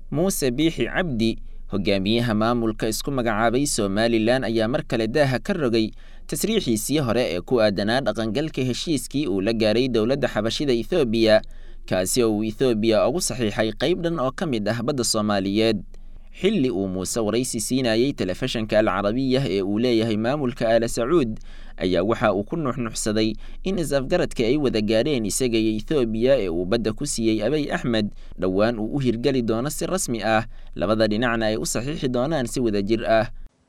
muuse biixi cabdi hogaamiyaha maamulka isku magacaabay somalilan ayaa mar kale daaha ka rogay tasriixiisii hore ee ku aadanaa dhaqangalka heshiiskii uu la gaaray dowladda xabashida ethoobiya kaasi oo uu ethoobiya ugu saxiixay qayb dhan oo ka mid ah badda soomaaliyeed xilli uu muuse waraysi siinayey telefishanka alcarabiya ee uu leeyahay maamulka aala sacuud ayaa waxa uu ku nuuxnuuxsaday in is-afgaradka ay wada gaadheen isaga iyo ethoobiya ee uu badda ku siiyey abay axmed dhowaan uu u hirgeli doono si rasmi ah labada dhinacna ay u saxiixi doonaan si wada jir ah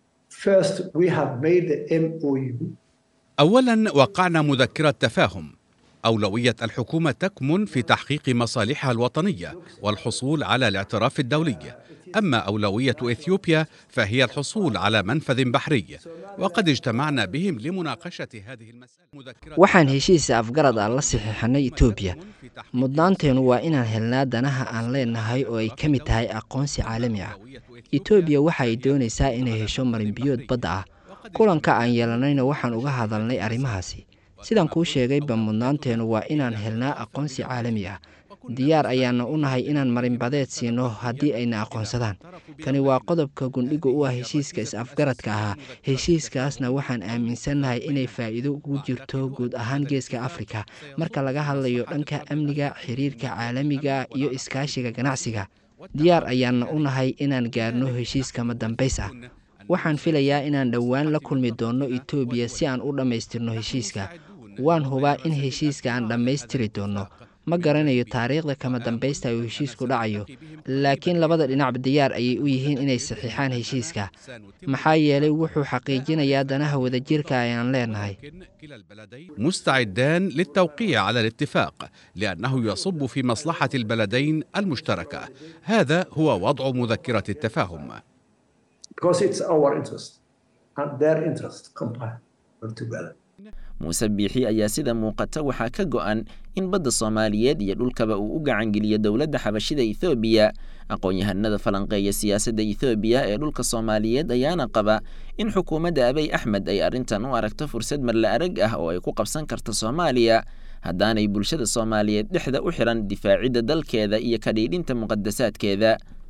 أولا وقعنا مذكرة تفاهم أولوية الحكومة تكمن في تحقيق مصالحها الوطنية والحصول على الاعتراف الدولي أما أولوية إثيوبيا فهي الحصول على منفذ بحري وقد اجتمعنا بهم لمناقشة هذه المسألة waxaan heshiisa afgarad aan la saxiixanay etoobiya mudnaanteenu waa inaan helnaa danaha aan leenahay oo ay ka mid tahay aqoonsi caalami ah etoobiya waxa ay doonaysaa inay hesho marinbiyood badda ah kulanka aan yeelanayna waxaan uga hadalnay arrimahaasi sidaan kuu sheegayba mudnaanteenu waa inaan helnaa aqoonsi caalami ah diyaar ayaana u nahay inaan marinbadeed siino haddii ayna aqoonsadaan kani waa qodobka gundhiga u ah heshiiska is-afgaradka ahaa heshiiskaasna waxaan aaminsannahay inay faa'iido ugu jirto guud ahaan geeska afrika marka laga hadlayo dhanka amniga xiriirka caalamiga iyo iskaashiga ganacsiga diyaar ayaana u nahay inaan gaarno heshiiskama dambays ah waxaan filayaa inaan dhowaan la kulmi doonno etoobiya si aan u dhammaystirno heshiiska waan hubaa in heshiiska aan dhammaystiri doonno ma garanayo taariikhda kama dambaysta uu heshiisku dhacayo laakiin labada dhinacba diyaar ayay u yihiin inay saxiixaan heshiiska maxaa yeelay wuxuu xaqiijinayaa danaha wadajirka ayaan leenahay مستعدان للتوقيع على الاتفاق لأنه يصب في مصلحة البلدين المشتركة هذا هو وضع مذكرة التفاهم because it's our interest and their interest combined together. muuse biixi ayaa sida muuqata waxaa ka go'an in badda soomaaliyeed iyo dhulkaba uu u gacangeliyo dowladda xabashida ethoobiya aqoon-yahanada falanqeeya siyaasadda ethoobiya ee dhulka soomaaliyeed ayaana qaba in xukuumadda abay axmed ay arrintan u aragto fursad marla arag ah oo ay ku qabsan karto soomaaliya haddaanay bulshada soomaaliyeed dhexda u xihan difaacidda dalkeeda iyo kadhiidhinta muqadasaadkeeda